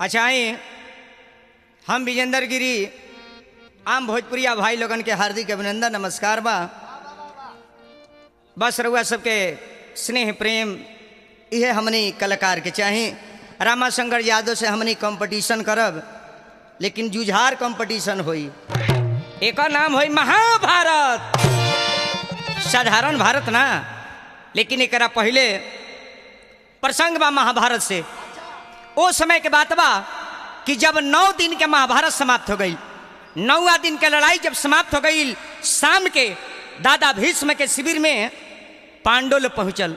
अच्छा आए हम विजेंद्र गिरी आम भोजपुरिया भाई लोगन के हार्दिक अभिनंदन नमस्कार बा बस रउआ सबके स्नेह प्रेम इहे हमनी कलाकार के चाही रामाशंकर यादव से हमनी कंपटीशन करब लेकिन जुझार कंपटीशन होई एक नाम होई महाभारत साधारण भारत ना लेकिन एकरा पहले प्रसंग बा महाभारत से ओ समय के बात बा कि जब नौ दिन के महाभारत समाप्त हो गई नौवा दिन के लड़ाई जब समाप्त हो गई शाम के दादा भीष्म के शिविर में पांडुल पहुंचल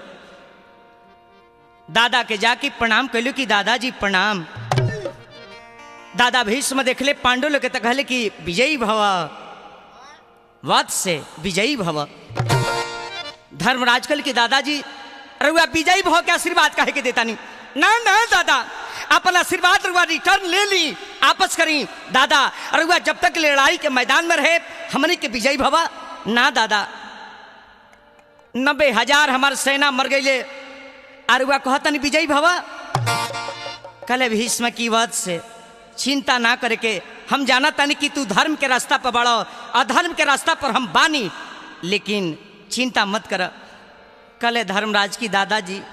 दादा के जाके प्रणाम कैलू कि दादाजी प्रणाम दादा भीष्म देखले पांडुल के तो कहले कि विजयी भव वत्स से विजयी भव धर्मराज कल के दादाजी रुआ विजयी भव के आशीर्वाद कहे के देता नहीं ना ना दादा अपन आशीर्वाद रुआ रिटर्न ले ली आपस करी दादा रुआ जब तक लड़ाई के मैदान में रहे हमने के विजयी भवा ना दादा नब्बे हजार हमार सेना मर गई अरुआ कहतन विजयी भवा कल भीष्म की वध से चिंता ना करके हम जाना तनी कि तू धर्म के रास्ता पर बढ़ो अधर्म के रास्ता पर हम बानी लेकिन चिंता मत कर कल धर्मराज की दादाजी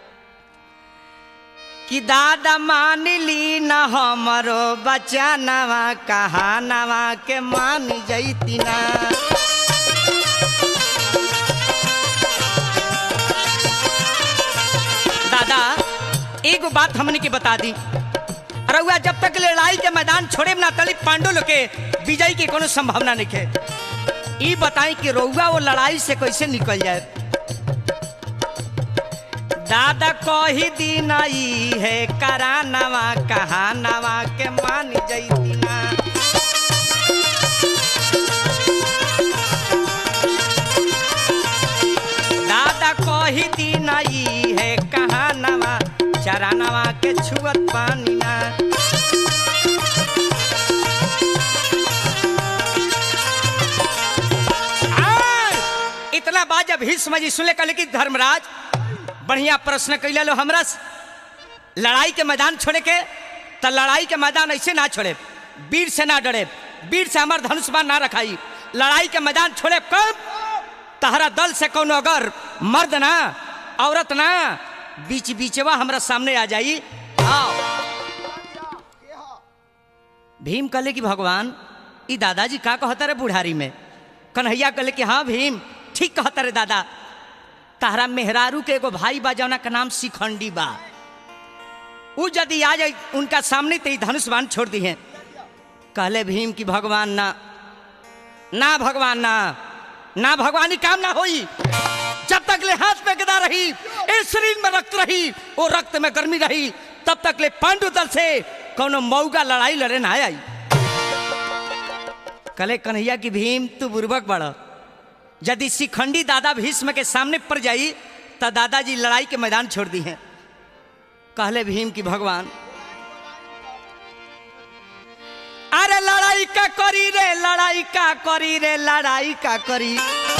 कि दादा मान ली न हमरो बच्चा नवा कहा नवा के मान जैती ना दादा एगो बात हमने के बता दी रउआ जब तक लड़ाई के मैदान छोड़े ना तली पांडु लोग के विजय की कोनो संभावना नहीं है ई बताई कि रउआ वो लड़ाई से कैसे निकल जाए दादा कही दिन ई है करानवा कहानवा के मान जैती ना दादा कही दिन ई है कहानवा चरानवा के छुअत पानी ना आय! इतना बात जब भीष्म जी सुने कल कि धर्मराज बढ़िया प्रश्न कैले लो हमरा से। लड़ाई के मैदान छोड़े के तो लड़ाई के मैदान ऐसे ना छोड़े वीर से ना डरे वीर से हमार धनुष बाण ना रखाई लड़ाई के मैदान छोड़े कब तहरा दल से कौन अगर मर्द ना औरत ना बीच बीचवा हमरा सामने आ जाई आओ भीम कहले कि भगवान ई दादाजी का कहता रे बुढ़ारी में कन्हैया कहले कि हाँ भीम ठीक कहता रे दादा तारा मेहरारू के एगो भाई बा जौना का नाम शिखंडी बा उ यदि आ जाए उनका सामने तो ई धनुष बाण छोड़ दी है कहले भीम कि भगवान ना ना भगवान ना ना भगवानी काम ना होई जब तक ले हाथ में गदा रही ए शरीर में रक्त रही वो रक्त में गर्मी रही तब तक ले पांडु दल से कोनो मऊगा लड़ाई लड़े ना आई कले कन्हैया की भीम तू बुर्बक बड़ यदि शिखंडी दादा भीष्म के सामने पड़ जाई तो दादाजी लड़ाई के मैदान छोड़ दी हैं कहले भीम की भगवान अरे लड़ाई का करी रे लड़ाई का करी रे लड़ाई का करी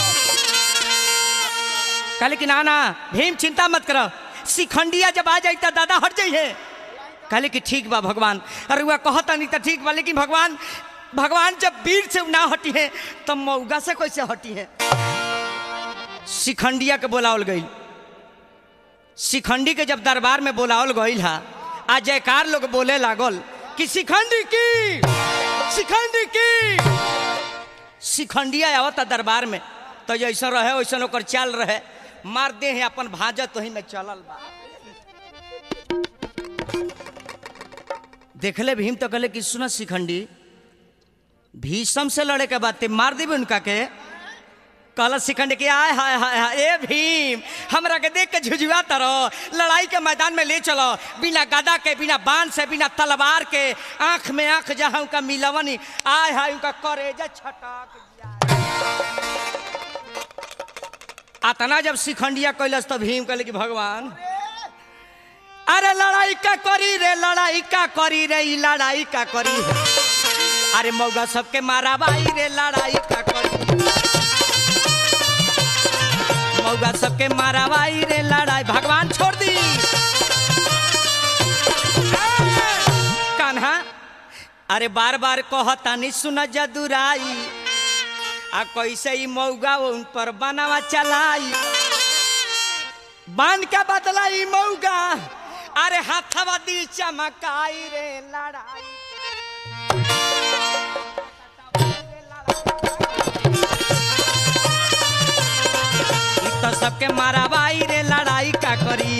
कहले कि ना ना भीम चिंता मत करो शिखंडिया जब आ जाई तो दादा हट जाइए कहले कि ठीक बा भगवान अरे वह कहता नहीं तो ठीक बा लेकिन भगवान भगवान जब वीर से ना हटी है तो मऊगा से कैसे हटी है शिखंडिया के बोलावल गई शिखंडी के जब दरबार में बोलावल गई हा आ जयकार लोग बोले लागल कि शिखंडी की शिखंडी की शिखंडिया आवता दरबार में तो जैसा रहे वैसा ओकर चाल रहे मार दे है अपन भाजत तो ही में चलल बा देखले भीम तो कहले कि सुन शिखंडी भीषम से लड़े के बाद ते मार देबे उनका के कहल शिखंड के आय हाय हाय हाय ए भीम हमरा के देख के झुझुआ तरो लड़ाई के मैदान में ले चलो बिना गदा के बिना बाण से बिना तलवार के आंख में आंख जहां उनका मिलवनी आय हाय उनका करेजा छटक अतना जब शिखंडिया कैलस तो भीम कहले कि भगवान अरे लड़ाई का करी रे लड़ाई का करी रे ई लड़ाई का करी रे अरे मौगा सबके मारा बाई रे लड़ाई का करी मौगा सबके मारा बाई रे लड़ाई भगवान छोड़ दी अरे बार बार कहतानी सुन जदुराई आ कैसे ही मौगा उन पर बनावा चलाई बांध के बदला ई मौगा अरे हाथवा दी चमकाई रे लड़ाई ई तो सबके माराबाई रे लड़ाई का करी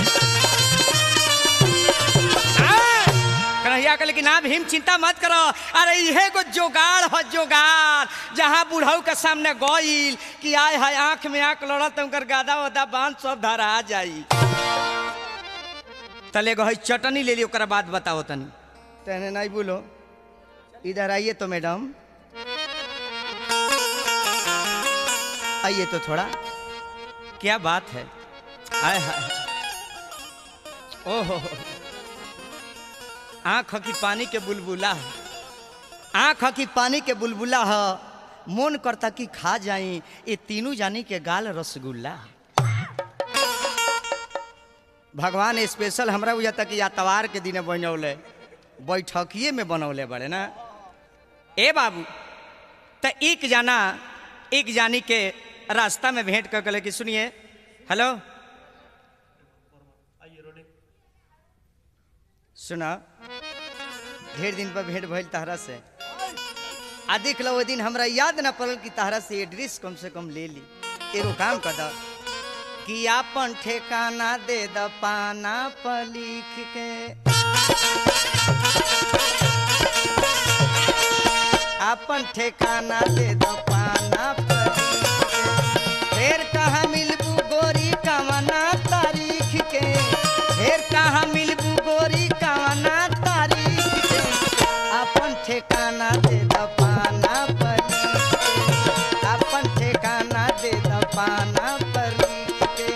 कन्हैया कहले कि ना भीम चिंता मत करो अरे इहे को जोगाड़ हो जोगाड़ जहाँ बुढ़ऊ के सामने गईल कि आय है आंख में आंख लड़त उनकर गादा वादा बांध सब धरा जाई तले गो है चटनी ले ली ओकरा बाद बताओ तनी तेने नहीं बोलो इधर आइए तो मैडम आइए तो थोड़ा क्या बात है आय हाय ओहो आँख की पानी के बुलबुला है आँख की पानी के बुलबुला है मन करता कि खा जाई ये तीनों जानी के गाल रसगुल्ला है भगवान स्पेशल हमरा बुझाता कि यातवार के दिन बनौले बैठकिए में बनौले बड़े ना ए बाबू तो एक जाना एक जानी के रास्ता में भेंट कर कहले कि सुनिए हेलो सुना ढेर दिन पर भेंट भइल तहरा से आ देख लो वो दिन हमरा याद ना पड़ल कि तहरा से एड्रेस कम से कम ले ली एगो काम कर द कि आपन ठेकाना दे द पाना पर लिख के आपन ठेकाना दे द पाना पर लिख के फिर कहाँ मिलबू गोरी कवना तारीख के फिर कहाँ मिलबू गोरी कवना तारीख के अपन ठेकाना दे द पाना पर लिख के अपन ठेकाना दे द पाना पर लिख के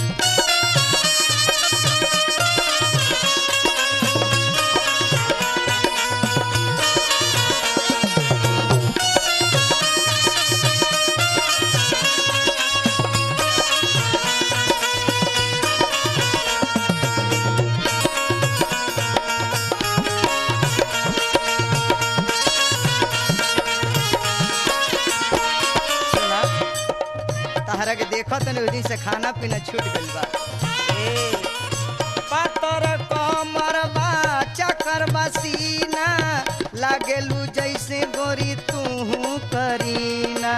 सुना तहरा के देखो तने दिन से खाना पीना छूट गइल बा ए पातर कमर बा चकर बसीना लागेलू जैसे गोरी तू करीना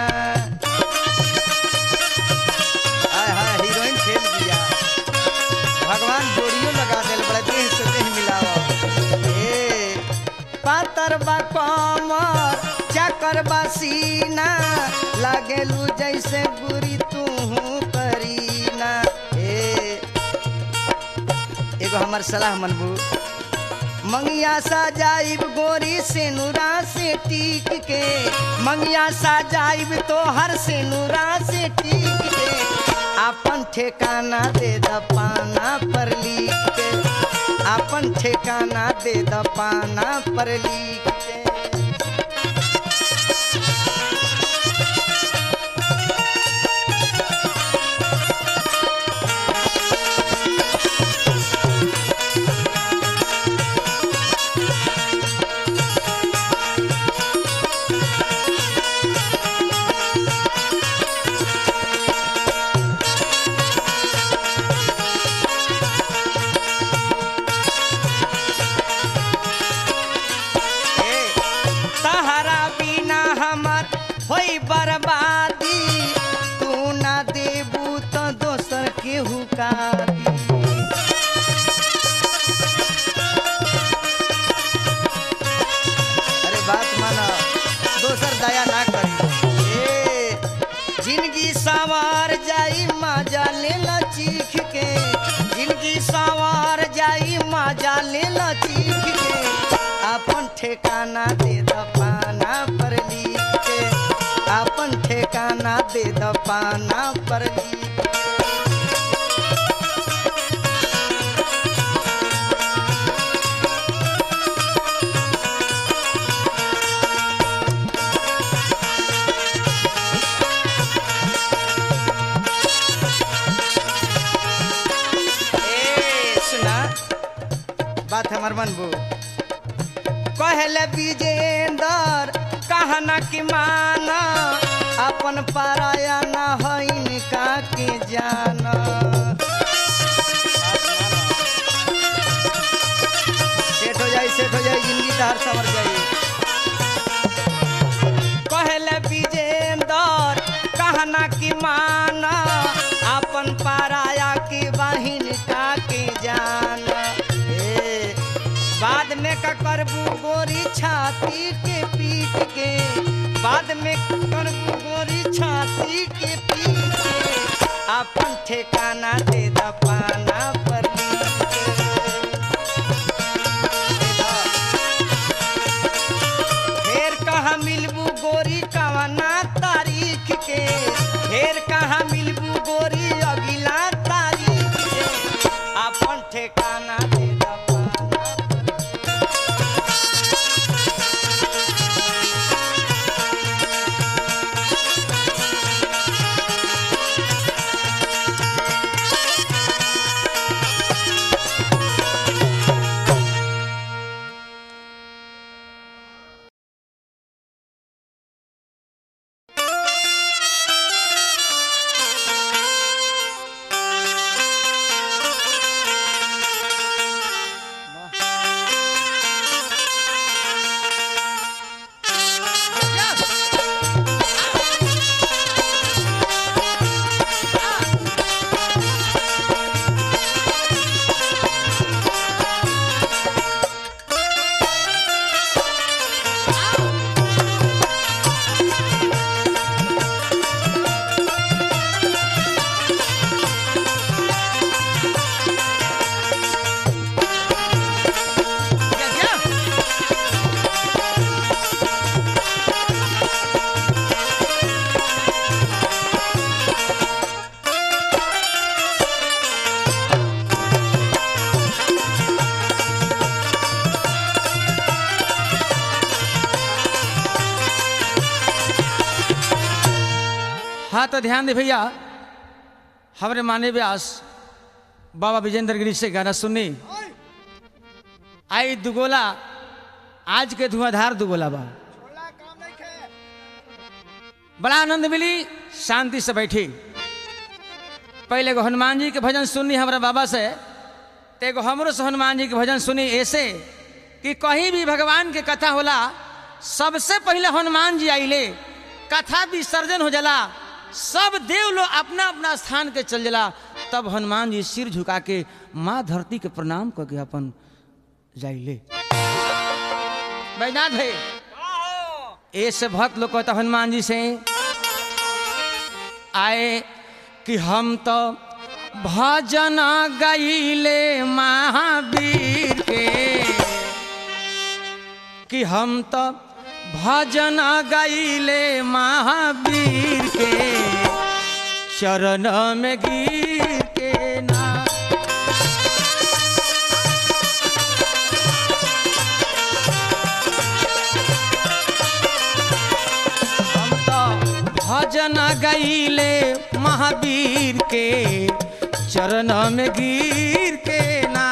हाय हाय हीरोइन खेल दिया भगवान जोड़ियो लगा दिल बड़ा देह से देह मिलावा ए पातर बा कमर चकर बसीना लागेलू जैसे बुरी तू करीना ए एगो हमर सलाह मनबू मंगिया सजाइब गोरी से नूरा से टीक के मंगिया सजाइब तो हर से नूरा से टीक के अपन ठेकाना दे द पाना पर लिख के अपन ठेकाना दे द पाना पर लिख के ए, तहरा बिना हमर होई बर्बादी तू ना देबू तो दोसर केहू का दी अरे बात माना दोसर दया ना करी ए जिंदगी सवार जाई मजा ले ला चीख के जिंदगी सवार जाई मजा ले ला चीख के अपन ठेकाना दे द पाना पर लिख के अपन ठेकाना दे द पाना पर लिख के ए, सुना बात हमर मनबू कहले विजेंदर कहना कि माना अपन पराया न हईन का के जाना सेट हो जाए सेट हो जाए जिंदगी तहर संवर जाए कहले विजेंदर कहना कि माना अपन पराया की बहिन का के जाना ए, बाद में का करबू गोरी छाती के पीट के बाद में करबू गोरी छाती के पीट के अपन ठेकाना दे द पाना पर लिख के। दे द। फेर कहाँ मिलबू गोरी कवना तारीख के फेर कहाँ मिलबू गोरी अगिला तारीख के अपन ठेकाना दे द पाना पर। हाँ तो ध्यान दे भैया हमारे माने व्यास बाबा विजेंद्र गिरी से गाना सुननी आई दुगोला आज के धुआंधार दुगोला बा बड़ा आनंद मिली शांति से बैठी पहले एगो हनुमान जी के भजन सुननी हमारा बाबा से तो एगो हमरो से हनुमान जी के भजन सुनी ऐसे कि कहीं भी भगवान के कथा होला सबसे पहले हनुमान जी आइले कथा विसर्जन हो जाला सब देव लोग अपना अपना स्थान के चल जाला तब हनुमान जी सिर झुका के माँ धरती के प्रणाम करके अपन जाइले बैनाथ है ऐसे भक्त लोग कहता हनुमान जी से आए कि हम तो भजन गईले महावीर के कि हम तो भजन गईले महावीर के चरण में गिर के ना हम तो भजन गईले महावीर के चरण में गिर के ना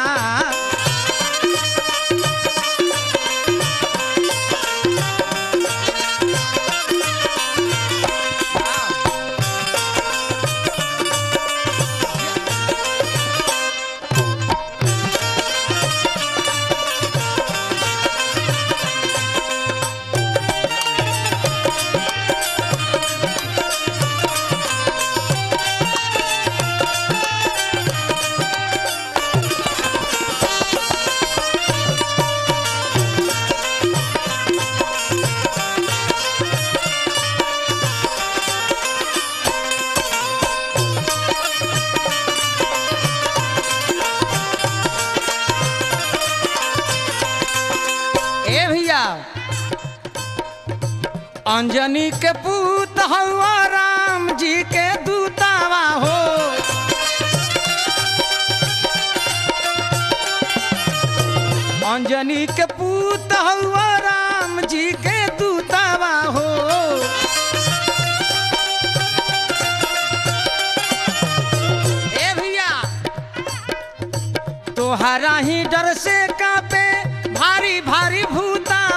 ए भैया अंजनी के पूत हवा राम जी के दूतावा हो अंजनी के पूत हवा राम जी के दूतावा हो ए भैया तोहरा ही डर से कापे भारी भारी भूता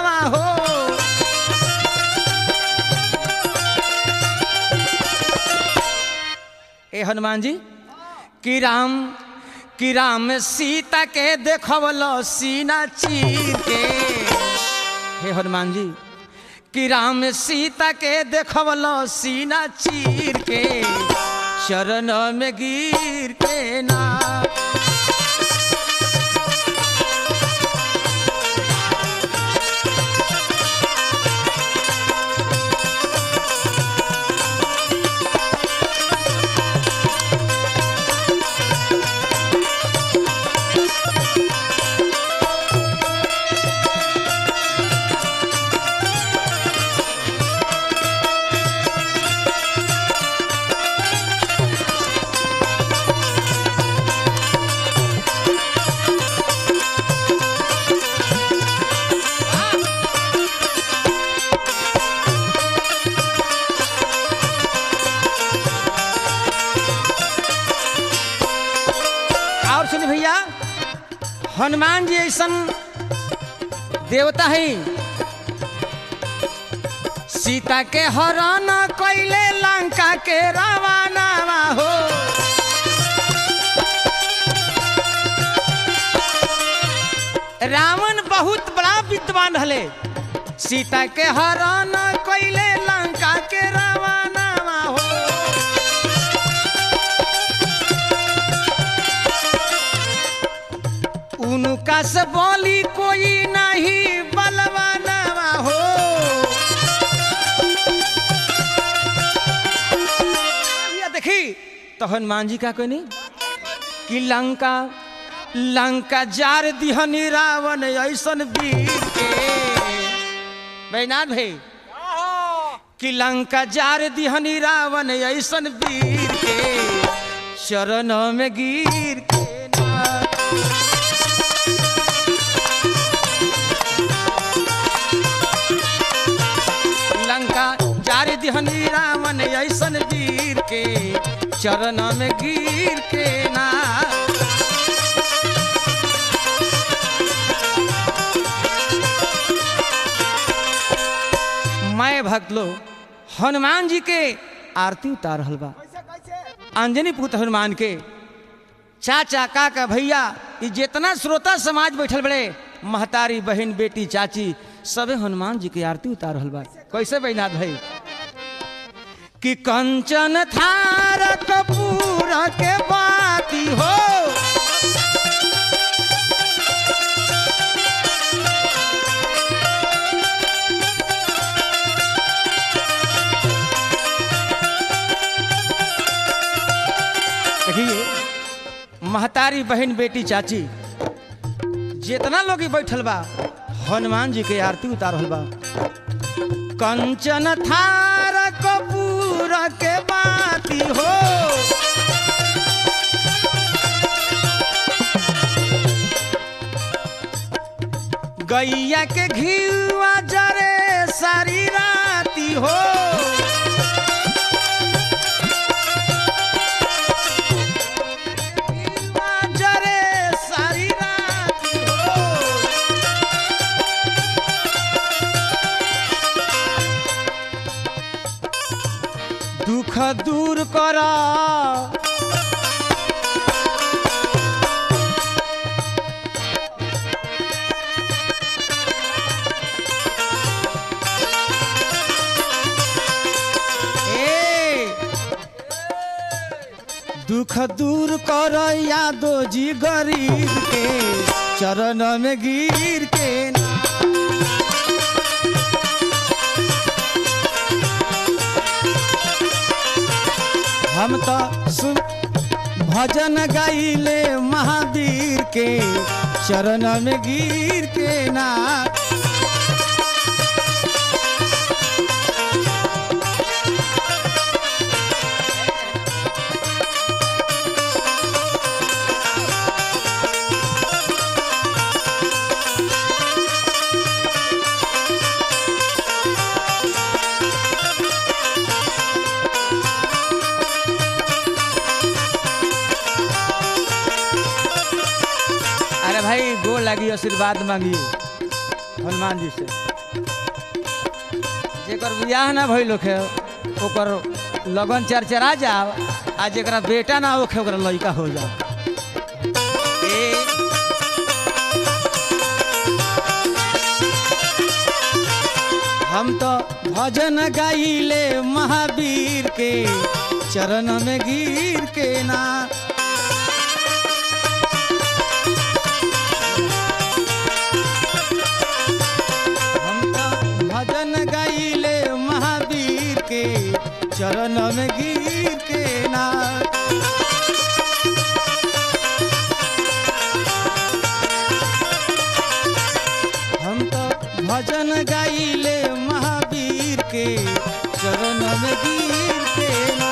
ए हनुमान जी कि राम कि राम सीता के देखवलो सीना चीर के हे हनुमान जी कि राम सीता के देखवलो सीना चीर के चरण में गिर के ना और सुन भैया हनुमान जी ऐसा देवता है सीता के हरण कैले लंका के रवाना हो रावण बहुत बड़ा विद्वान हले सीता के हरण कैले लंका के रवाना हो उनका से बोली कोई नहीं बलवाना हो या देखी तो हनुमान जी का कोई नहीं कि लंका लंका जार दिहनी रावण ऐसन वीर के बैनाथ भाई कि लंका जार दिहनी रावण ऐसन वीर के चरण में गिर के ना लंका जारी दिहनी रावण ऐसन वीर के चरण में गिर के ना मैं भक्त लो हनुमान जी के आरती उतार रहल बा अंजनी पुत्र हनुमान के चाचा काका भैया ये जितना श्रोता समाज बैठल बड़े महतारी बहन बेटी चाची सबे हनुमान जी की आरती उतार रहल बा कैसे बैनाथ भाई कि कंचन थार कपूर के बाती हो देखिए महतारी बहन बेटी चाची जितना लोग ई बैठल बा हनुमान जी के आरती उतार रहल बा कंचन थार कपूर के बाती हो गैया के घीवा जरे सारी राती हो घीवा जरे सारी राती हो दुख दूर कर ए दुख दूर कर यादो जी गरीब के चरण में गिर के ना हम तो सुन भजन गाइले महावीर के चरण में गिर के ना अरे भाई गोर लगी आशीर्वाद मांगिए हनुमान जी से जेकर बियाह ना भइल है ओकर लगन चरचरा जाओ आज एकरा बेटा ना होखे ओकरा लड़का हो जा ए, हम तो भजन गाइले महावीर के चरण में गिर के ना हम तो भजन गाइले महावीर के चरण में गिर के ना हम तो भजन गाइले महावीर के चरण में गिर के ना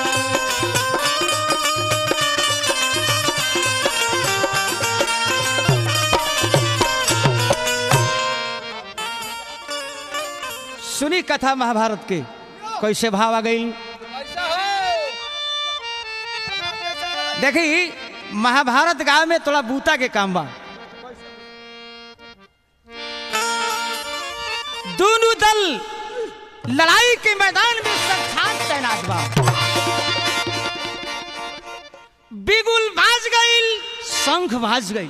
सुनी कथा महाभारत के कैसे भाव आ गई देखी महाभारत गांव में थोड़ा बूता के काम बा दोनों दल लड़ाई के मैदान में साक्षात तैनात बा बिगुल भाज गईल शंख भाज गई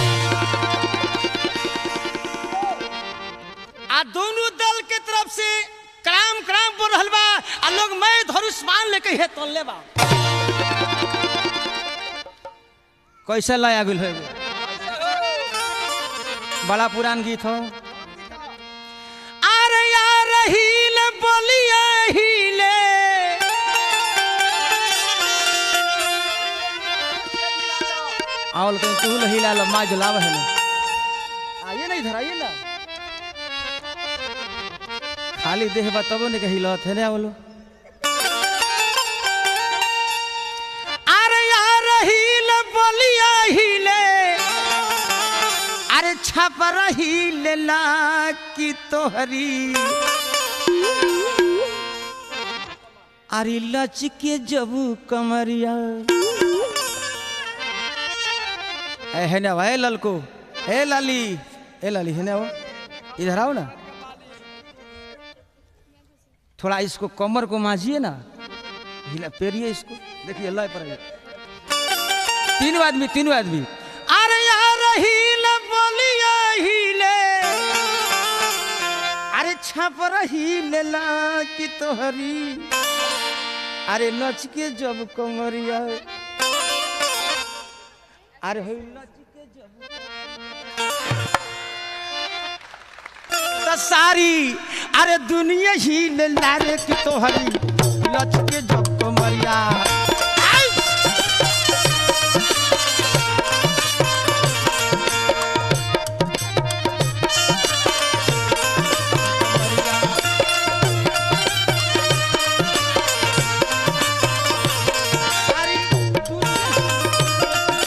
आ दोनों दल के तरफ से क्राम क्राम बोल रहल बा आ लोग मैं धनुष्मान लेके हे तोलले बा कैसे लाया गुल है बड़ा पुरान गीत हो अरे यार हीले बोलिए हीले आवल कहीं तू हिला लो माँ जलाव है ना आइए ना इधर आइए ना खाली देह बताबो ने कही लत है ना बोलो अरे यार हीले बोलिए हीले अरे छप रही लेला की तोहरी अरे लच के जबू कमरिया ए है ना ए ललको ए लाली ए लाली है ना वो इधर आओ ना थोड़ा इसको कमर को मांझिए ना हिला पेरिए इसको देखिए अल्लाह पर आइए। तीनों आदमी तीनों आदमी अरे यार हीले बोलिए हीले अरे छप रही लेला की तोहरी अरे नच के जब कमरिया अरे हो नच के जब त सारी अरे दुनिया ही ले लारे की तोहरी नच के जब कमरिया आई! सारी दुनिया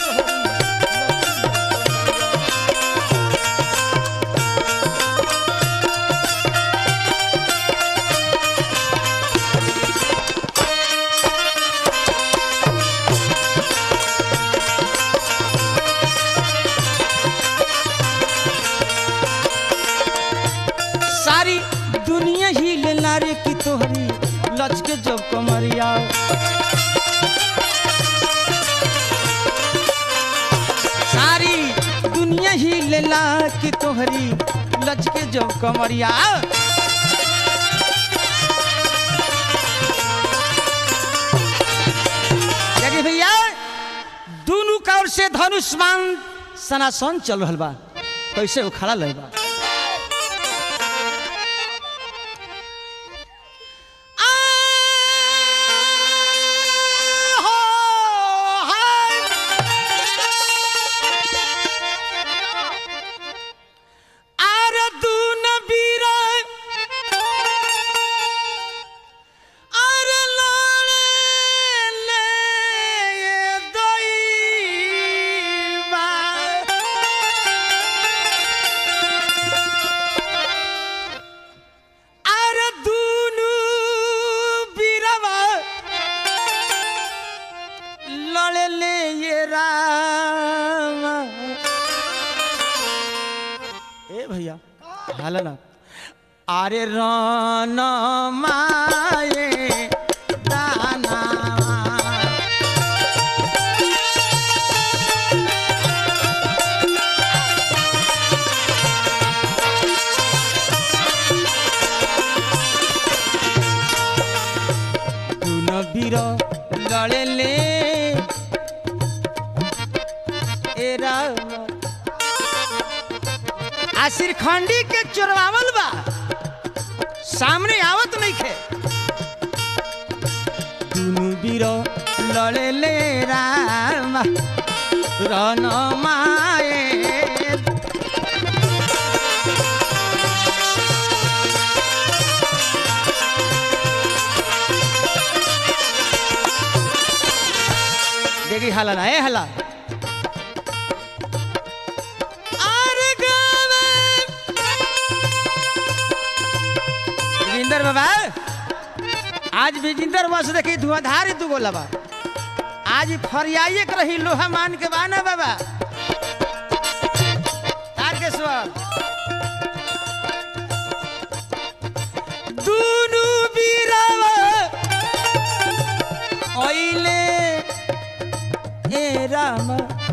सारी दुनिया ही ले लारे की तोहरी लच के जब कमरिया सारी दुनिया ही ले ला की तोहरी लच के जब कमरिया देखिए भैया दोनों कौर से धनुष्मान सनासन चल रहल बा कैसे वो खड़ा लग बा अरे दुनु बीरवा लड़े ले ये राम ए भैया हाल ना अरे रान माए दाना ए राम आ श्रीखंडी के चोरवावल बा सामने आवत नहीं खे दुनु बीरो लड़े ले राम रन माए देखी हाला ना ए हाला अरे गावे विजेंदर बाबा आज विजेंदर बस देखी धुआंधार दू गोला बा आज फरियाइए के रही लोहा मान के बाना बाबा तारकेश्वर दुनु बीरावा ओइले ए राम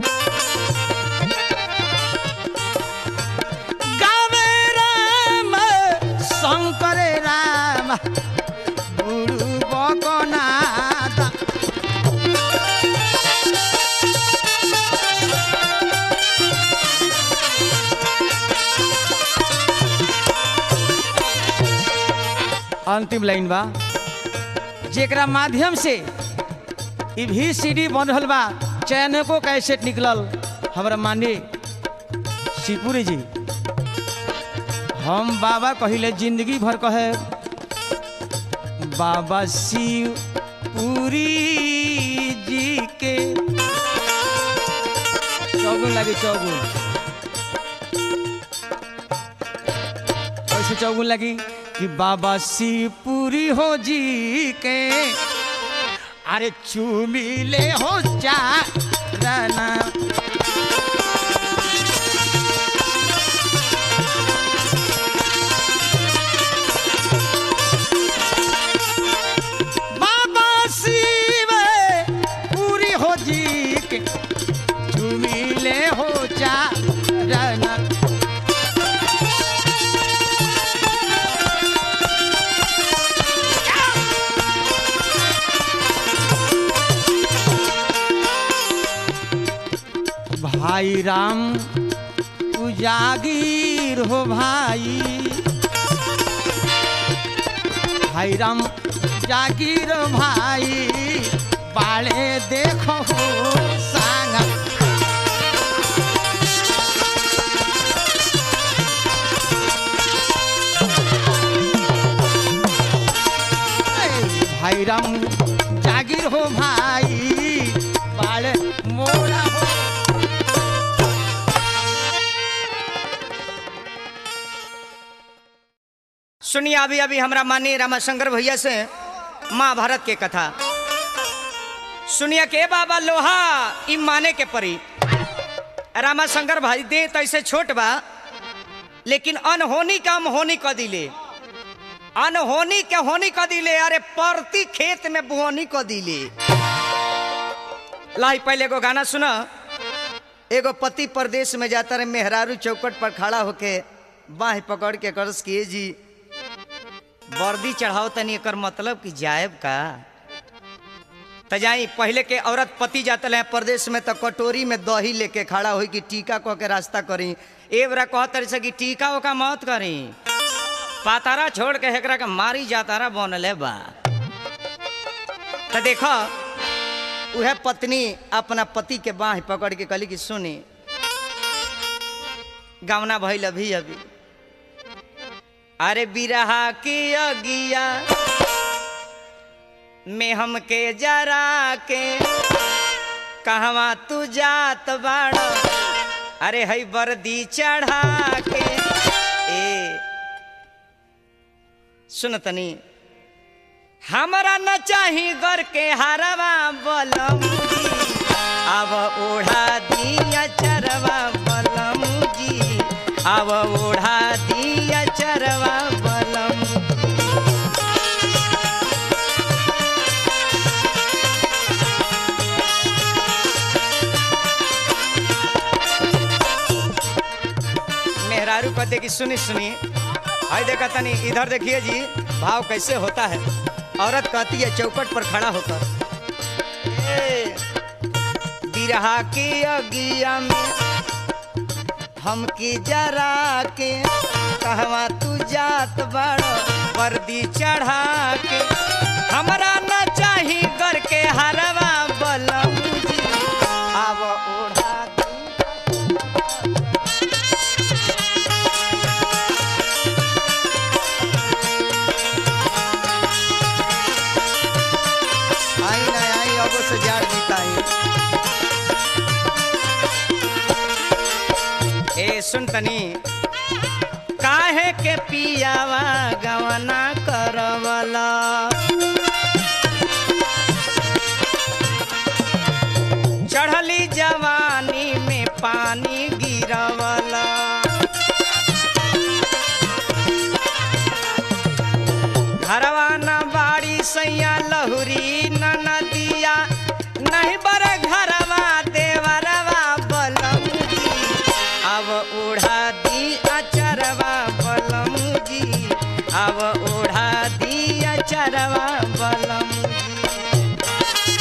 गावे राम शंकर राम गुरु बकनाथ अंतिम लाइन बा जेकरा माध्यम से ई भी सीडी बन रहल बा चैनको कैसेट निकलल हमरा माने शिवपुरी जी हम बाबा कहिले जिंदगी भर कहे बाबा शिव पुरी जी के चौगुन लगी चौगुन कैसे चौगुन लगी कि बाबा शिवपुरी हो जी के अरे चुमिले हो चारना बाबा शिव पूरी हो जी के चुमिले हो चारना भाई राम तू जागीर हो भाई भाई राम जागीर भाई बाले देखो हो सांगा भाई राम जागीर हो भाई बाले मोरा हो सुनिए अभी अभी हमरा माननीय रामाशंकर भैया से महाभारत के कथा सुनिए के बाबा लोहा ई माने के परी रामाशंकर भाई दे तैसे छोट बा लेकिन अनहोनी का हम होनी क दिले अनहोनी के होनी क दिले अरे परती खेत में बुहनी क दिले लाई पहले एगो गाना सुना एगो पति परदेश में जाता रहे मेहरारू चौकट पर खड़ा होके बाह पकड़ के कर्ज किए जी वर्दी चढ़ाओ तनी एकर मतलब कि जायब का त जाई पहले के औरत पति जातल है परदेश में तो कटोरी में दही लेके खड़ा हुई कि टीका कह के रास्ता करी ए बरा कहतर से कि टीका ओका मत करी पातारा छोड़ के हेकरा के मारी जातारा बनले बा त देखो उहे पत्नी अपना पति के बाह पकड़ के कहली कि सुनी गावना भइल अभी अभी अरे बिरहा की अगिया में हमके जरा के कहवा तू जात बाड़ अरे हई वर्दी चढ़ा के ए सुन तनी हमरा न चाही घर के हरवा बलम जी अब ओढ़ा दिया चरवा बलम जी अब ओढ़ा दिया चरवा बलम मेहरारू कहते कि सुनी सुनी हाय देखा तनी इधर देखिए जी भाव कैसे होता है औरत कहती है चौकट पर खड़ा होकर "ए, बिरहा के अगिया में हमके जरा के कहवा तू जात बड़ वर्दी चढ़ा के हमरा न चाही कर के हरवा बलम जी आव ओढ़ा दी आई ना आई अब से जाड़ जीताई ए सुन तनी काहे के पियावा गवना करवला चढ़ली जवानी में पानी गिरवला घरवा न बाड़ी सैया लहुरी न नदिया नहीं बर घरवा देवरवा बलम जी अब ओढ़ा दी अचरवा बलम जी अब ओढ़ा दी अचरवा बलम जी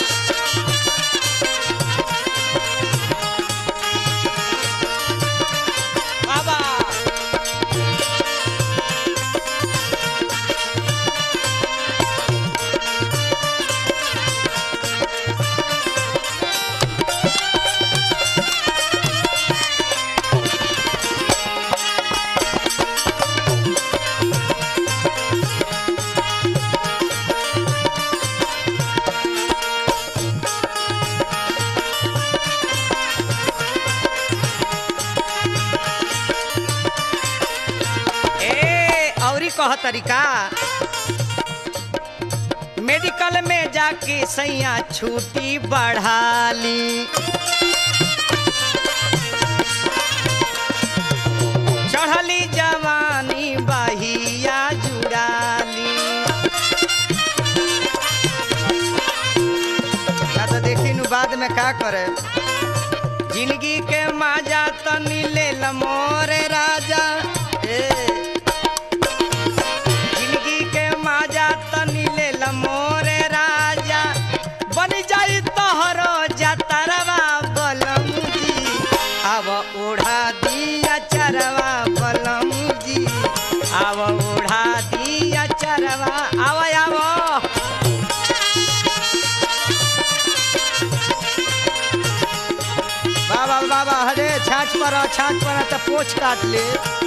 बाबा ए औरी कह तरीका मेडिकल में जाके सैया छुट्टी बढ़ाली चढ़ली जवानी बहिया जुड़ाली या तो देखी नु बाद में का करे जिंदगी के माजा तनी ले मोरे राजा ए जिंदगी के माजा तनी ले मोरे राजा बन जाई तोहरो जतरवा बलम जी अब ओढ़ा दिया चरवा बलम जी अब ओढ़ा दिया चरवा आव आव बाबा बाबा हरे छाछ पर आ, छाछ पर आ, त पोछ काट ले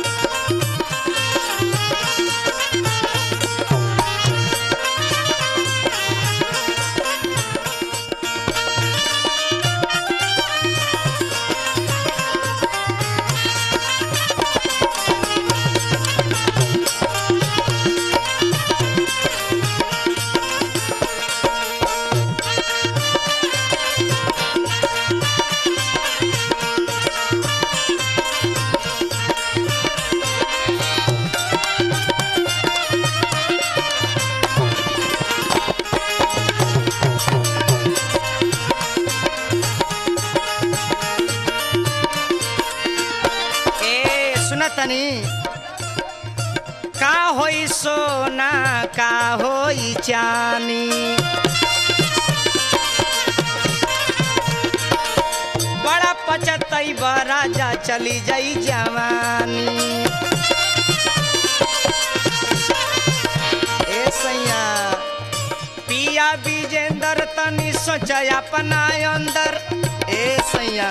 ए सुन तनी का होई सोना का होई चानी बड़ा पचतई राजा चली जाई जवानी ए सैया पिया विजेंदर तनी सोच अपना अंदर ए सैया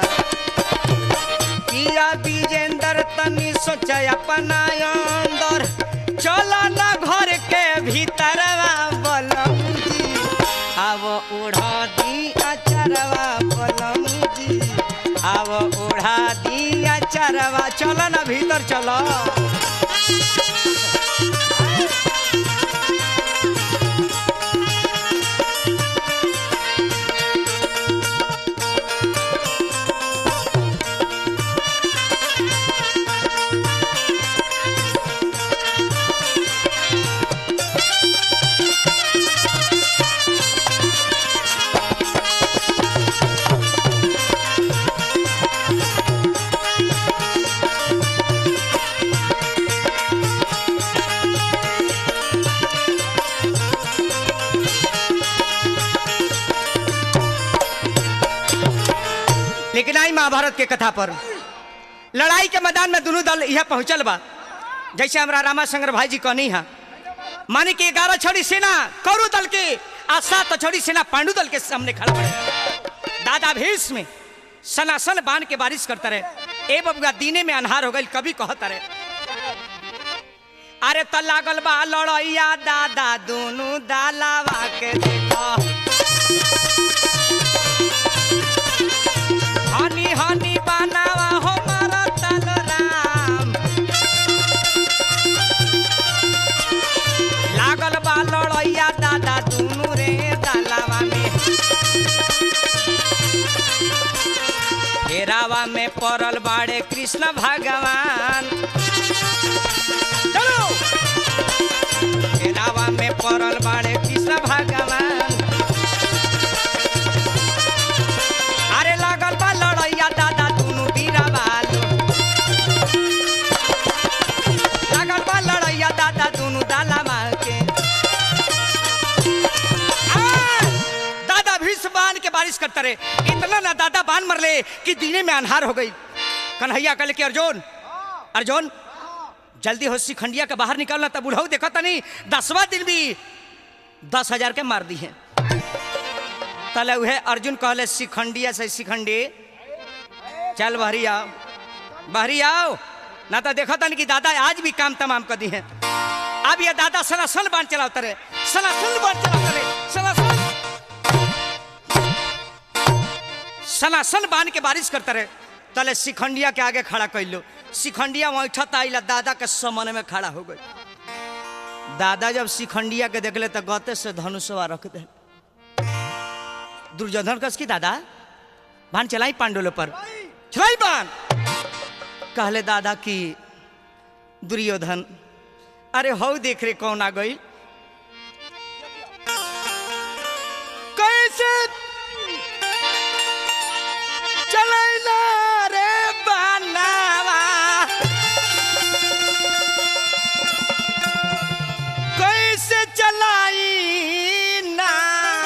पिया विजेंदर तनी सोच अपना अंदर चल न घर के भीतरवा बलम जी अब ओढ़ा दी अचरवा बलम जी अब ओढ़ा दी अचरवा चल न भीतर चलो महाभारत के कथा पर लड़ाई के मैदान में दोनों दल यह पहुंचल बा जैसे हमारा रामाशंकर भाई जी कहनी है माने कि ग्यारह छड़ी सेना कौरव दल के आ सात छड़ी सेना पांडु दल के सामने खड़ा पड़े दादा भीष्म सनासन बाण के बारिश करता रहे ए बबुआ दीने में अनहार हो गई कभी कहता रहे अरे त लागल बा लड़ैया दादा दोनों दालावा के देखा हनी हनी बनावा हो मारा तल राम लागल बा लड़ैया दादा दुनू रे दालावा में घेरावा में पड़ल बाड़े कृष्ण भगवान चलो घेरावा में पड़ल बाड़े कृष्ण भगवान अरे लागल बा लड़ैया दादा दुनू बीरा बालू लागल बा लड़ैया दादा दुनू दाला मार के आ, दादा भीष्म बाण के बारिश करते रहे इतना ना दादा बाण मरले कि दीने में अनहार हो गई कन्हैया कहले कि अर्जुन अर्जुन जल्दी हो शिखंडिया के बाहर निकलना तब बुढ़ऊ देखो तनी दसवा दिन भी दस हजार के मार दी है तले उहे अर्जुन कहले शिखंडिया से शिखंडी चल बहरी आओ बहरी आओ ना तो देखो तनी कि दादा आज भी काम तमाम कर दी है अब ये दादा सनासन बाण चलाते रहे सनासन बाण चलाते रहे सनासन सनासन बांध के बारिश करते रहे तले शिखंडिया के आगे खड़ा कर लो शिखंडिया वैठत आइला दादा के समन में खड़ा हो गई दादा जब शिखंडिया के देखले तो गते से धनुषवा रख दे दुर्योधन कस की दादा बाण चलाई पांडुल पर चलाई बाण कहले दादा की दुर्योधन अरे हो देख रे कौन आ गई कैसे चलैला रे बानावा कैसे चलाई ना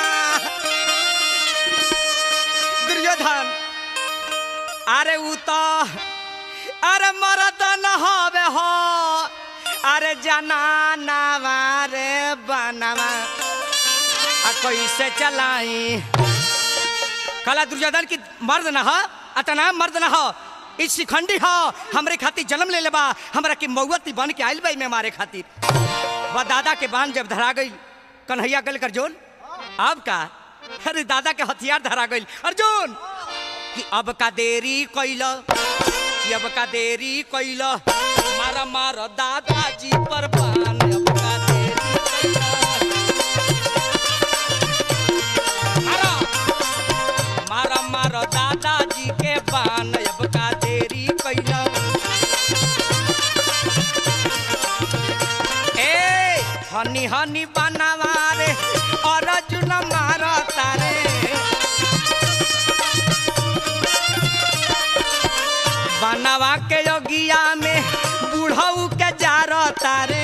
दुर्योधन अरे उ तो अरे मरद न हवे हो अरे जनानावा रे बनावा आ कैसे चलाई कला दुर्योधन की मर्द न हो अतना मर्द न हो इस शिखंडी हो हमरे खातिर जन्म ले लेबा हमरा के मौवती बन के आइल बाई में मारे खातिर वह दादा के बांध जब धरा गई कन्हैया गल अर्जुन अब का अरे दादा के हथियार धरा गई अर्जुन कि अब का देरी कैल कि अब का देरी कैल मारा मार दादाजी पर बान अब का देरी कैल मारा मारा मारा दादाजी के बान अब का देरी कैल ए हनी हनी बनावा रे अर्जुन मारा तारे बनावा के योगिया में बूढ़ऊ के जार तारे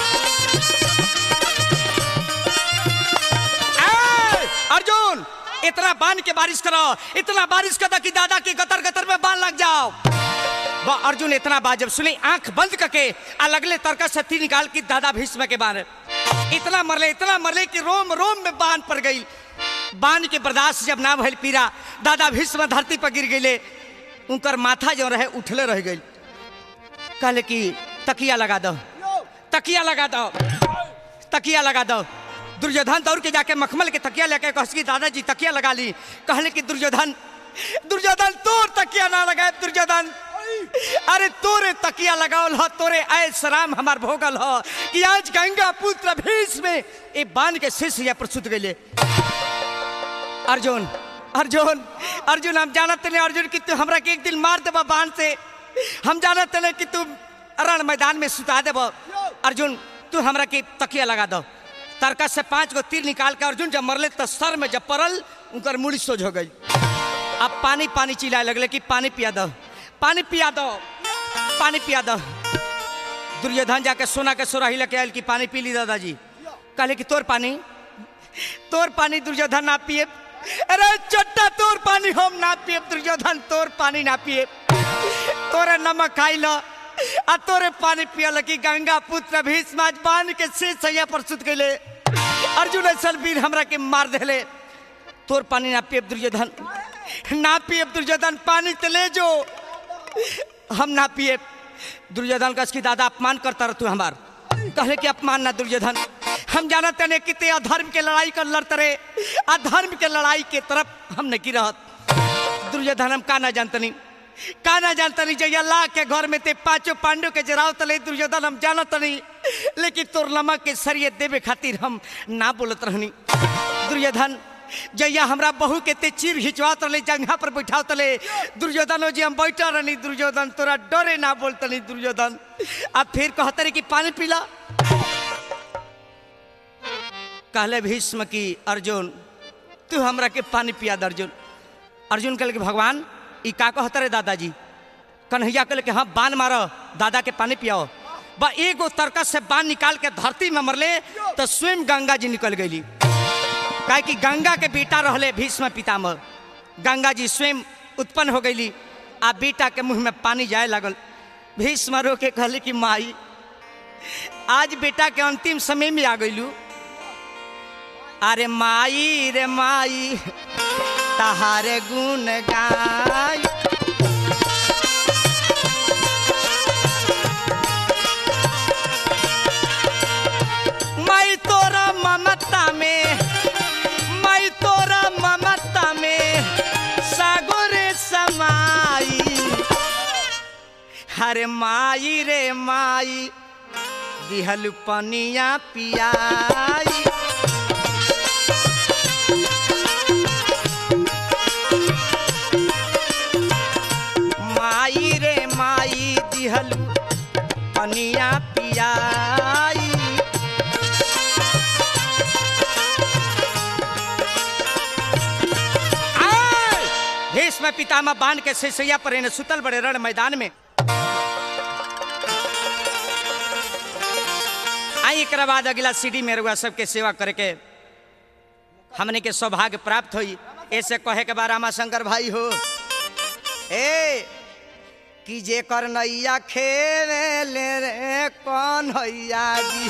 ए, अर्जुन इतना बांध के बारिश करो इतना बारिश कर दो कि दादा की गतर गतर में बाल लग जाओ वह अर्जुन इतना बात जब सुनी आंख बंद करके आ लगले तरका सत्ती निकाल के दादा भीष्म के बांध इतना मरले इतना मरले कि रोम रोम में बांध पड़ गई बांध के बर्दाश्त जब ना भइल पीरा दादा भीष्म धरती पर गिर गईले उनकर माथा जो रहे उठले रह गई कहले कि तकिया लगा दो तकिया लगा दो तकिया लगा दो दुर्योधन दौड़ के जाके मखमल के तकिया लेके कहस की दादाजी तकिया लगा ली कहले कि दुर्योधन दुर्योधन तोर तकिया ना लगाए दुर्योधन अरे तोरे तकिया लगावल हो तोरे आय सराम हमार भोगल हो कि आज गंगा पुत्र भीष्म में ए बांध के शीश या प्रसुत गए अर्जुन अर्जुन अर्जुन हम जानत नहीं अर्जुन कि तू हमरा के एक दिन मार देबा बांध से हम जानत नहीं कि तू रण मैदान में सुता देब अर्जुन तू हमरा के तकिया लगा दो तरका से पांच गो तीर निकाल के अर्जुन जब मरले तो सर में जब पड़ल उनकर मुड़ी सोझ हो गई अब पानी पानी चिल्लाए लगले कि पानी पिया दो पानी पिया दो पानी पिया दो दुर्योधन जाके सोना के सोराही लेके आयल कि पानी पी ली दादाजी कहले कि तोर पानी तोर पानी दुर्योधन ना पिए अरे चट्टा तोर पानी हम ना पिए दुर्योधन तोर पानी ना पिए तोरे नमक खाई लो आ तोरे पानी पियल की गंगा पुत्र भीष्म आज बांध के से सैया पर सुत गए अर्जुन ऐसा वीर हमरा के मार देले तोर पानी ना पिए दुर्योधन ना पिए दुर्योधन पानी तो ले जो हम ना पिए दुर्योधन का इसकी दादा अपमान करता रह तू हमार कहले कि अपमान ना दुर्योधन हम जानते ने कि ते अधर्म के लड़ाई कर लड़ते रहे अधर्म के लड़ाई के तरफ हम नहीं रहत दुर्योधन हम का ना जानतनी का ना जानतनी जय अल्लाह के घर में ते पांचों पांडव के जराव तले दुर्योधन हम जानत नहीं लेकिन तोर नमक के सरिये देवे खातिर हम ना बोलत रहनी दुर्योधन जैया हमरा बहू के ते चीर खिंचवात रहे जंघा पर बैठाव तले दुर्योधन जी हम बैठा रहनी दुर्योधन तोरा डरे ना बोलतनी दुर्योधन अब फिर कहते रहे कि पानी पीला कहले भीष्म की अर्जुन तू हमरा के पानी पिया दे अर्जुन अर्जुन कहले कि भगवान ई का कहते रे दादाजी कन्हैया कहले कि हाँ बान मारो दादा के पानी पियाओ बा एगो तरकस से बान निकाल के धरती में मरले तो स्वयं गंगा जी निकल गई काहे कि गंगा के बेटा रहले भीष्म पितामह गंगा जी स्वयं उत्पन्न हो गई आ बेटा के मुंह में पानी जाए लगल भीष्म रो के कहले कि माई आज बेटा के अंतिम समय में आ गईलू अरे माई रे माई तहारे गुण गाय मैं तोरा ममता में मैं तोरा ममता में सागोरे समाई अरे माई रे माई दिहल पनिया पियाई माई रे माई दिहल पनिया पियाई आय! भीष्म पितामह बांध के सिसैया पर इन्हें सुतल बड़े रण मैदान में आई एक बाद अगला सीढ़ी में रुआ सबके सेवा करके हमने के सौभाग्य प्राप्त हुई ऐसे कहे के बाद रामा शंकर भाई हो ए कि जे कर नैया खेले ले रे कौन हैया जी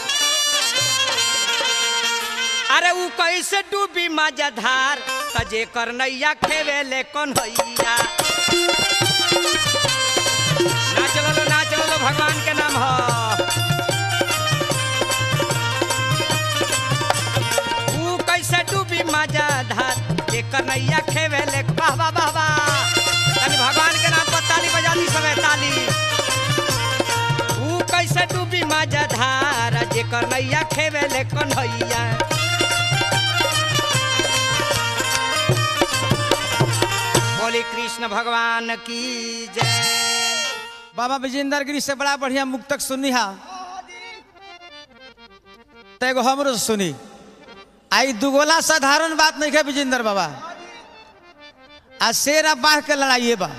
अरे ऊ कैसे डूबी मजाधार त जे कर नैया खेवे ले कौन हैया ना चलो ना चलो भगवान के नाम हो ऊ कैसे डूबी मजाधार जे कर नैया खेवे ले वाह वाह वाह वाह तनी भगवान के नाम पर ताली बजा दी समय ताली ऊ कैसे डूबी मजाधार जे कर नैया खेवे ले कौन हैया बोली कृष्ण भगवान की जय बाबा विजेंद्र गिरी से बड़ा बढ़िया मुक्तक सुनी हा तेगो हमरो से सुनी आई दुगोला साधारण बात नहीं है विजेंद्र बाबा आ शेर आ बाढ़ के लड़ाइए बा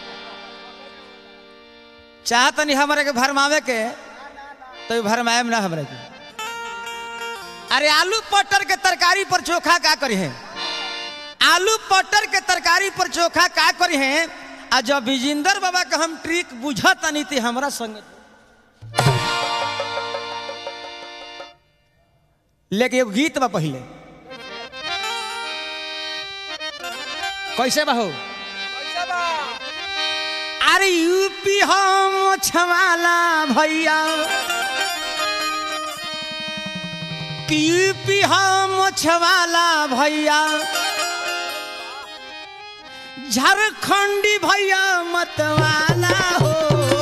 चाहत नहीं हमारे के भरमावे के तो भरमाए ना हमारे के अरे आलू पटर के तरकारी पर चोखा का करी है आलू पटर के तरकारी पर चोखा का करी है आ जब विजेंद्र बाबा का हम ट्रिक बुझत नहीं थी हमारा संग लेकिन एगो गीत बा पहले कैसे बाहू अरे यूपी हम छवाला भैया कि यूपी हम छवाला भैया झारखंडी भैया मतवाला हो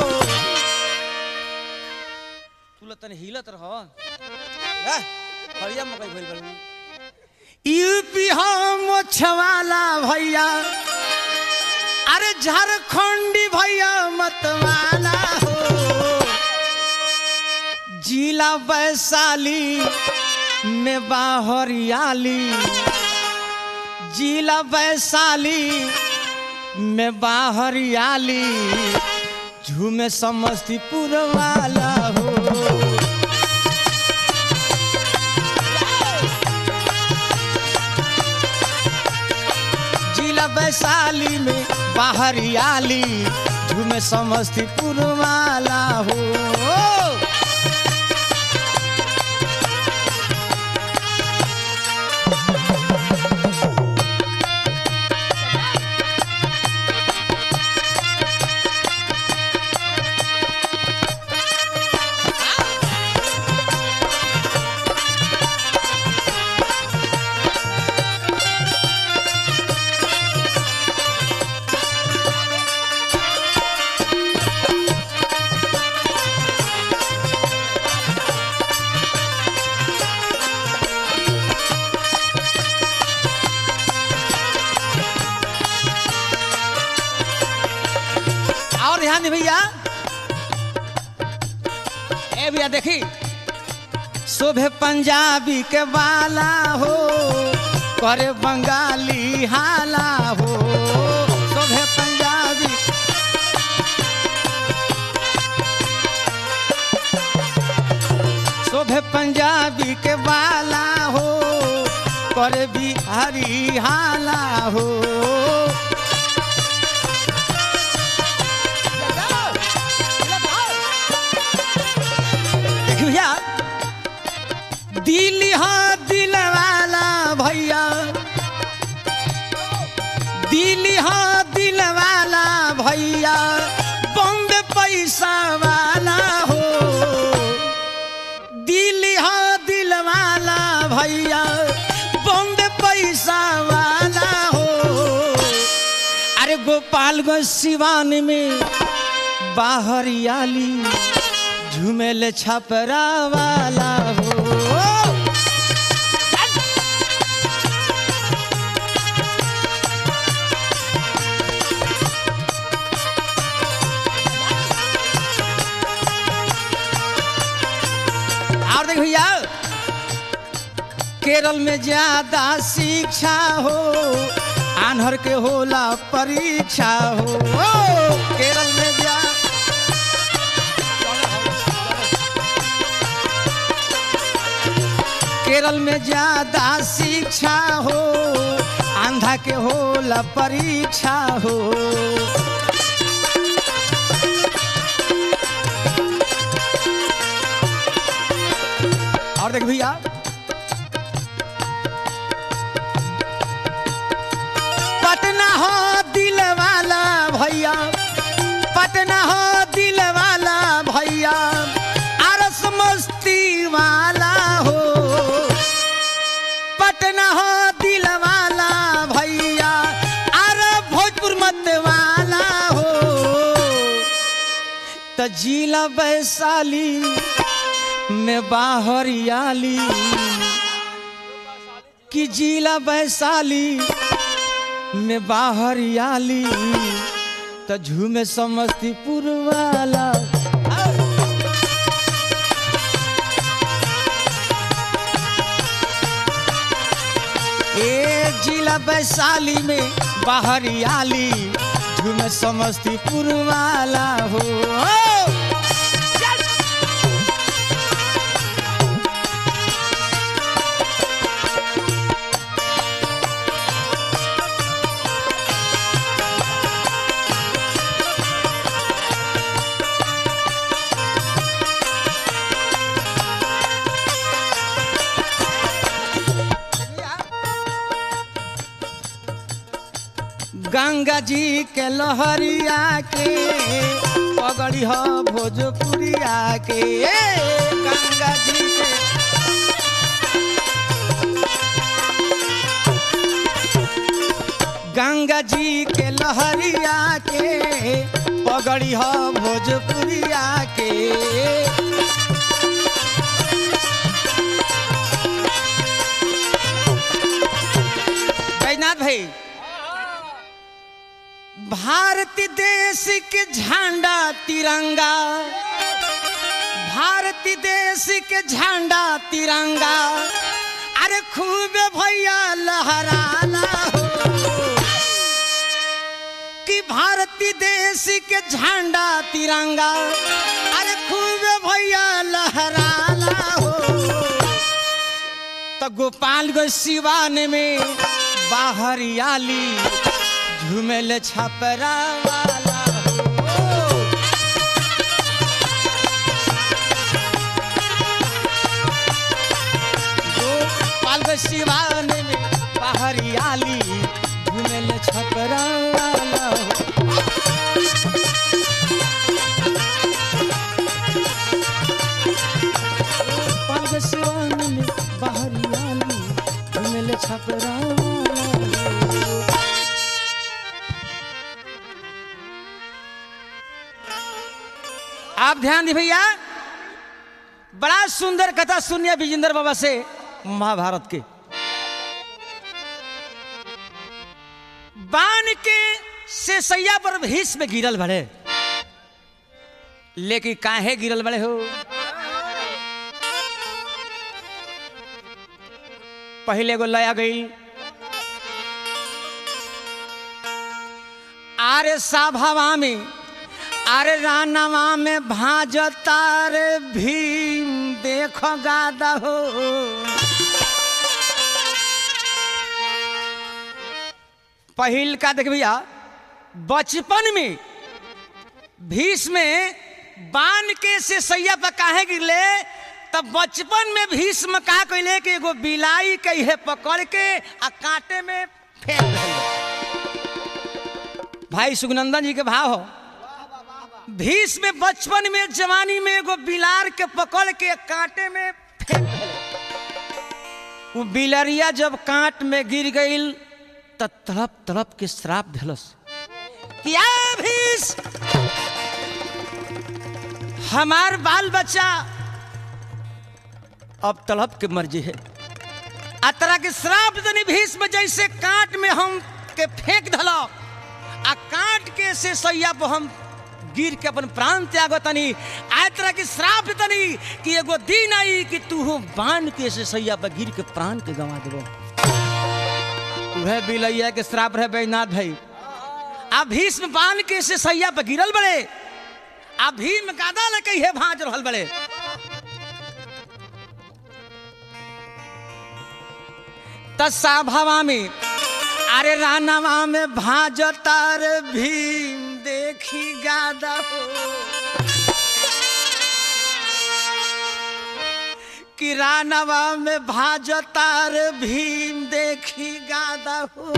तू तने हिलत रह हरिया मकई भइल बड़ यूपी हम छवाला भैया अरे झारखंडी भैया मतवाला हो जिला वैशाली में बाहरियाली जिला वैशाली में बाहरियाली झूमे समस्तीपुर वाला हो वैशाली में बाहरियाली झूमे समस्तीपुर वाला हो और ध्यान दे भैया ए भैया देखी शोभे पंजाबी के बाला हो करे बंगाली हाला हो शोभे पंजाबी शोभे पंजाबी के बाला हो करे बिहारी हाला हो देखिए भैया दिल हाँ दिल वाला भैया दिल हाँ दिल वाला भैया बॉम्बे पैसा वाला हो दिल हाँ दिल वाला भैया बॉम्बे पैसा वाला हो अरे गोपालगंज सिवान में बाहरियाली झूमेल छपरा वाला हो और देख भैया केरल में ज्यादा शिक्षा हो आन्हर के होला परीक्षा हो केरल में ज्यादा केरल में ज्यादा शिक्षा हो आंधा के होला परीक्षा हो और देख भैया पटना हो दिल वाला भैया पटना हो दिल वाला भैया आरस मस्ती वाला हो पटना हो दिल वाला भैया अरे भोजपुर मत वाला हो त जिला वैशाली में बाहरियाली कि जिला वैशाली में बाहरियाली त झूमे समस्तीपुर वाला ए जिला वैशाली में बाहरियाली झूमे समस्तीपुर वाला हो गंगा जी के लहरिया के पगड़ी हो भोजपुरिया के गंगा जी के गंगा जी के लहरिया के पगड़ी हो भोजपुरिया के बैजनाथ भाई भारत देश के झंडा तिरंगा भारत देश के झंडा तिरंगा अरे खूब भैया लहराना हो कि भारतीय देश के झंडा तिरंगा अरे खूब भैया लहराना हो तो गोपालगंज सिवान में बाहरियाली झूमेल छपरा वाला हो गोपाल के सिवान में पहरियाली झूमेल छपरा वाला हो गोपाल के सिवान में पहरियाली झूमेल छपरा वाला हो आप ध्यान दी भैया बड़ा सुंदर कथा सुनिए विजेंद्र बाबा से महाभारत के बाण के से सैया पर भीष में गिरल बड़े लेकिन काहे गिरल बड़े हो पहले गो लया गई आरे साभावा में अरे रानवा में भाजता रे भीम देखो गादा हो पहिल का देख भैया बचपन में भीष में बान के से सैया पर काहे गिरले तब बचपन में भीष्म का कहले कि एगो बिलाई कहे पकड़ के आ कांटे में फेंक दिले भाई सुगनंदन जी के भाव हो भीष में बचपन में जवानी में एगो बिलार के पकड़ के कांटे में फेंक देले। वो बिलरिया जब कांट में गिर गईल त तड़प तड़प के श्राप दिलस क्या भीष हमार बाल बच्चा अब तड़प के मर्जी है आ तरह के श्राप दनी भीष में जैसे कांट में हम के फेंक धलो आ काट के से सैया पर हम गिर के अपन प्राण त्याग तनी आय तरह के श्राप तनी कि एगो दिन आई कि तू हो बांध के से सैया पर गिर के प्राण के गंवा देबो वह बिलैया के श्राप रहे बैजनाथ भाई आ भीष्म बांध के से सैया पर गिरल बड़े आ भीम गादा ले कहिए भाज रहल बड़े तस्सा भवा में अरे रानवा में भाजतार भीम देखी गादा हो कि रानवा में भाजतार भीम देखी गादा हो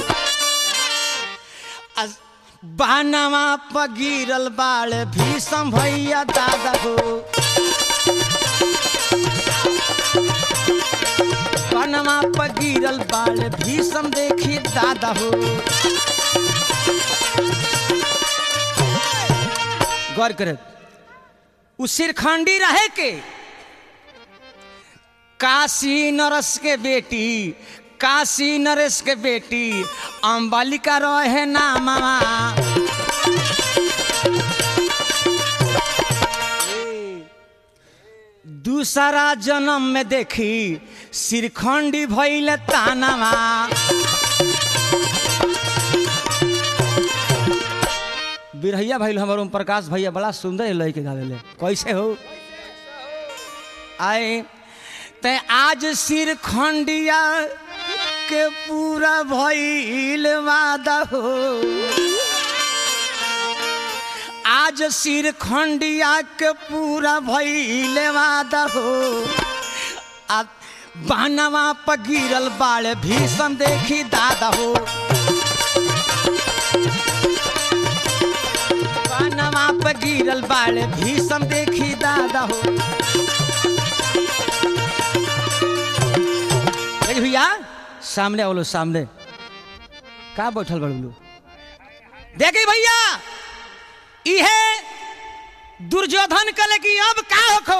अस- बानवा पर गिरल बाल भीषम भैया दादा हो बानवा पर गिरल बाल भीषम देखी दादा हो गौर करे उ सिरखंडी रहे के काशी नरस के बेटी काशी नरेश के बेटी अम्बालिका रहे नामा दूसरा जन्म में देखी सिरखंडी भैल तानावा बिरहैया भैल हमर ओम प्रकाश भैया बड़ा सुंदर लय के गावेले कैसे हो आए ते आज सिर खंडिया के पूरा भइल वादा हो आज सिर खंडिया के पूरा भइल वादा हो आ बानवा पर गिरल बाल भीषम देखी दादा हो बानवा पर गिरल बाल भीषम देखी दादा हो ए भैया सामने आवलो सामने का बैठल बड़ू देखे भैया इहे दुर्योधन कले कि अब का होखो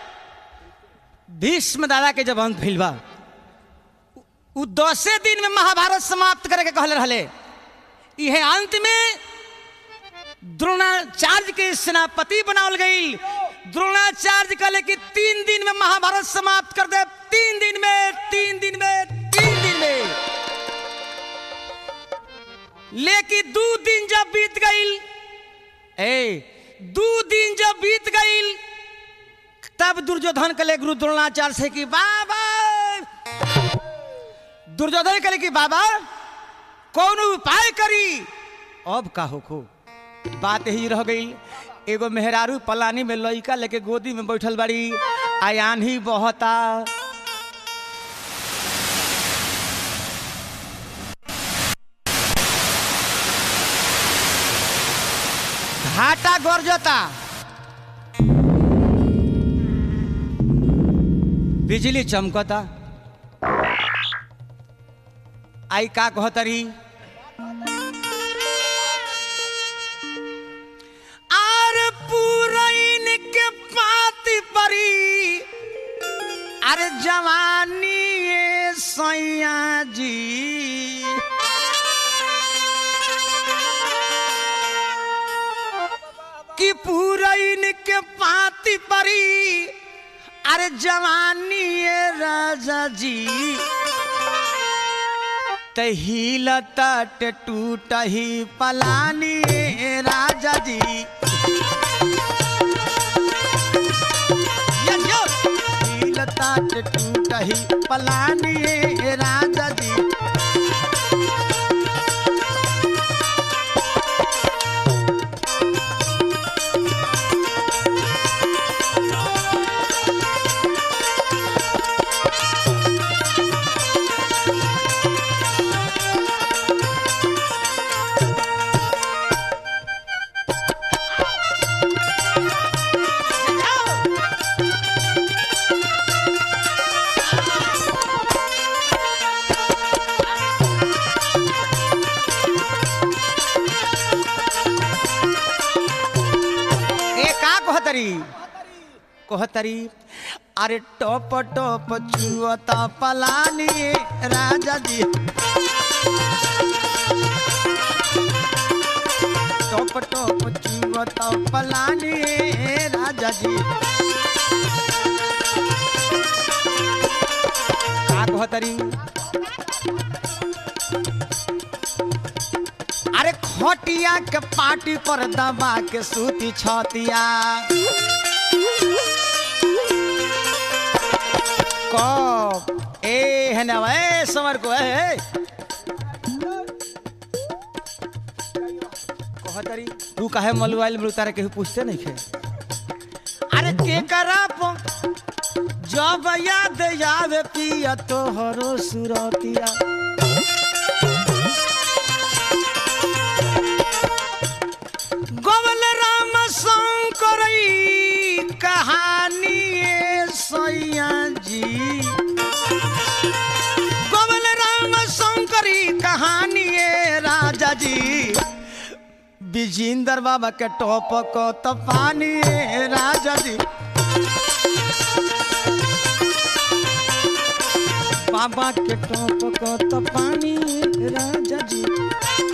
भीष्म दादा के जब अंत भइल बा उ दसे दिन में महाभारत समाप्त करे के कहले रहले इहे अंत में द्रोणाचार्य के सेनापति बनावल गई द्रोणाचार्य कहले कि तीन दिन में महाभारत समाप्त कर दे तीन दिन में तीन दिन में तीन दिन में लेकिन दो दिन जब बीत गई ए दो दिन जब बीत गई तब दुर्योधन कले गुरु द्रोणाचार्य से कि बाबा दुर्योधन कले कि बाबा कौन उपाय करी अब का होखो बात ही रह गई एगो मेहरारू पलानी में लइका लेके गोदी में बैठल बाड़ी आयान ही बहता घाटा गरजता बिजली चमकता आई का कहतरी आर पूरैन के पाती परी अरे जवानी ये सैया जी कि पूरैन के पाती परी अरे जवानी ये राजा जी तहिलता टूट ही पलानी ये राजा जी यो, हिलता टूट ही पलानी ये राजा जी ए का कहतरी कहतरी अरे टप टप चुअता पलानी राजा जी टप टप चुअता पलानी राजा जी का कहतरी अरे खटिया के पाटी पर दबा के सूती छतिया कब ए है ना ए समर को ए कहतरी तू काहे मलुआइल में उतारे केहू पूछते नहीं खे अरे के करा प जब याद आवे पिया तोहरो सुरतिया गोवल राम शंकर कहानी सैया जी गोवल राम शंकरी कहानी राजा जी विजेंद्र बाबा के टॉप को तो पानी राजा जी बाबा के टॉप को तो पानी राजा जी